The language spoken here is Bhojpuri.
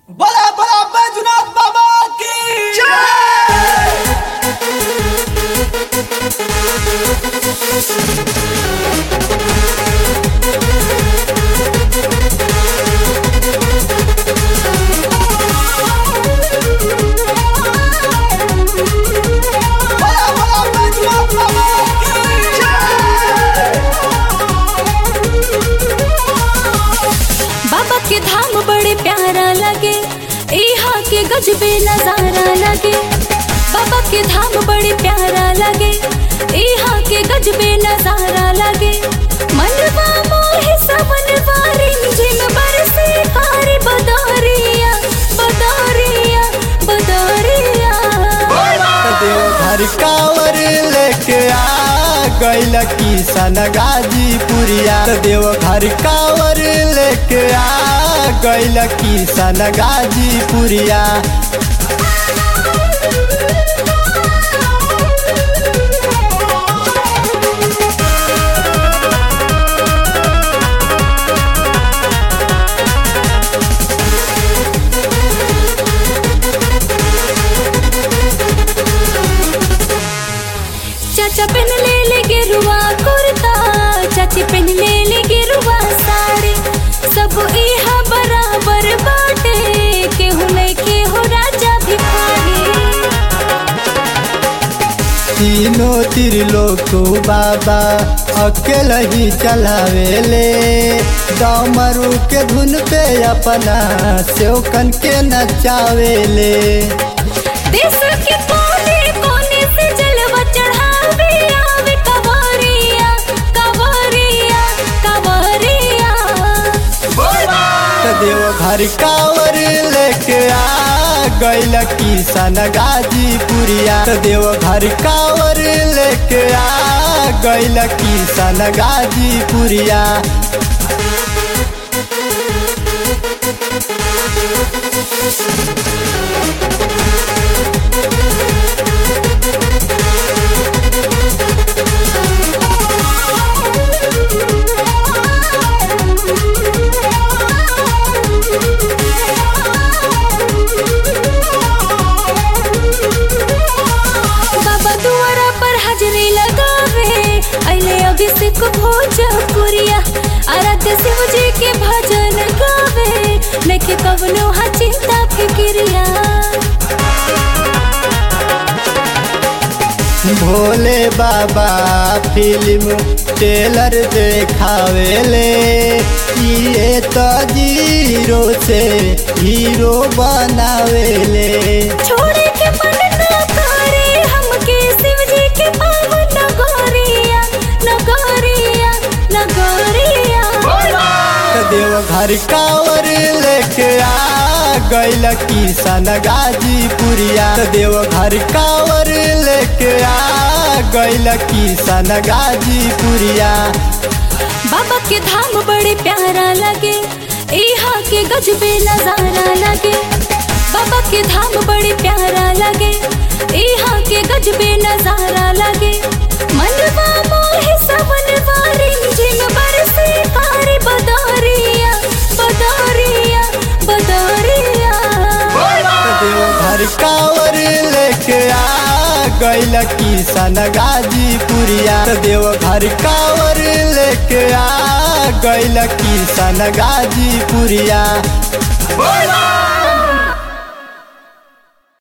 बड़ा बड़ा बैजनाथ बाबा की बड़ा बड़ा बैजनाथ बाबा बाबा के धाम बड़े प्यारा लगे यहाँ के गजबे नजारा लगे बाबा के धाम बड़े प्यारा लगे यहाँ के गजबे नजारा लगे मनवा मोहे सवन वारी झिम बरसे कारी बदरिया बदरिया बदरिया देवघर कांवर लेके आ गैल किशन गाजीपुरिया देवघर कांवर लेके आ गैल किशन गाजीपुरिया चाचा पहन ले ले गेरुआ कुर्ता चाची पहन ले ले गेरुआ साड़ी सब इहा बराबर बाटे केहू नहीं के हो राजा भिखारी तीनों त्रिलोक बाबा अकेल ही चलावेले डमरू के धुन पे अपना सेवकन के नचावेले देश के कोने कोने से जलवा चढ़ावे आवे कवरिया कवरिया कवरिया तो देवघर कांवर लेके आ गैल किशन गाजीपुरिया तो देवघर कांवर लेके आ गैल किशन गाजीपुरिया बाबा दुआरा पर हाजरी लगावे अले अभिषेक भोजपुरिया आराध्य शिव जी के भजन गावे नखे कवनो हा चिंता फिक्रिया भोले बाबा फिल्म टेलर देखावेले ये तो जीरो से हीरो बनावेले छोड़े के मन न करे हमके शिव जी के पावन नगरिया नगरिया नगरिया तो देवघर कांवर लेके आ गैल किशन गाजीपुरिया तो देवघर कांवर लेके आ गैल किशन गाजीपुरिया बाबा के धाम बड़े प्यारा लगे यहाँ के गजबे नजारा लगे बाबा के धाम बड़े प्यारा लगे यहाँ के गजबे नजारा लगे मनवा मोहे सवन वारी झिम बरसे कारी बदरिया बदरिया बदरिया तो देवघर कांवर लेके आ गैल किशन गाजीपुरिया तो देवघर कांवर लेके आ गैल किशन गाजीपुरिया